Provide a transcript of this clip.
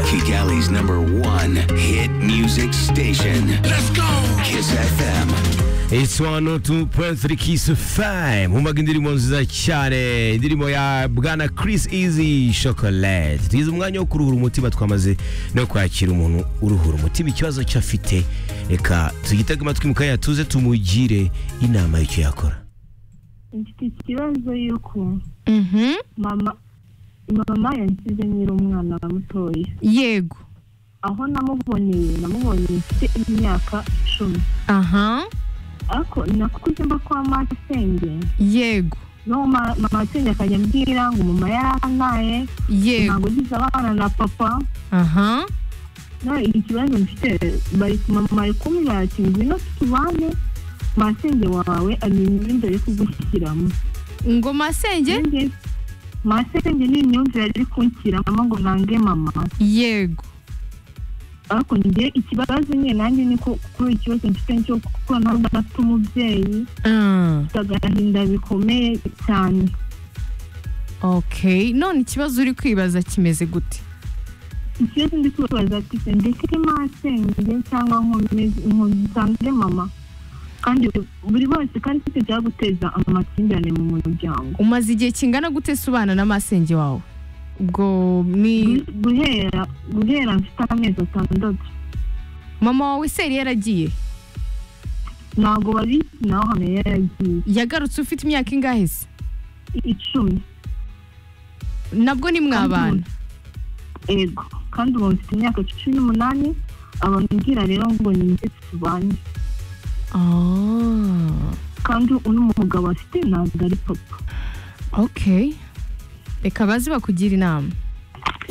Kigali's number one hit music station. Let's go! Kiss FM. It's 102.3 Kiss FM Humbaga indirimbo nziza cyane indirimbo ya bwana Chris Easy Chocolate tugize umwanya wo kuruhura umutima twamaze no kwakira umuntu uruhura umutima ikibazo cyo afite reka tugitege amatwi mu kanya tuze tumugire inama y'icyo yakora mfite ikibazo y'uko Mhm. mama mama yansize nyiri umwana mutoya yego aho namuboneye namubonye mfite imyaka icumi aha ariko nakuze mba kwa masenge yego n'uwo ma- mama masenge akajya ambwira ngo mama yarantaye yego ntabwo ugize abana na papa aha nawe ikibazo mfite bari mama ari kumubwira ati ngwino tubane masenge wawe amenya imyenda yo kugushyiramo ngo masenge Nanjye- masenge ni imyumvire yari kunshyiramo ngo nange mama yego ariko njye ikibazo nyine nanjye niko kuri iki kibazo mfite cyo kuko ntabwo afite umubyeyi Ah, mfite agahinda bikomeye cyane okay none ikibazo uri kwibaza kimeze gute ikibazo ndi kubaza ati se ndeke masenge cyangwa nkomeze- nkosange mama kandi buri wese kandi ufite ibyaguteza amakimbirane mu muryango umaze igihe kingana gute subana na masenge wawe ubwo ni guhera guhera mfite amezi atandatu mama wawe seri yaragiye ntabwo babizi naho hano yaragiye yagarutse ufite imyaka ingahe se icumi nabwo ni mwabana ego kandi ubu mfite imyaka cumi n'umunani abambwira rero ngo ni njye tubanye Ah, kandi uno mugabo afite ntabwo ari papa okay reka baze bakugire inama What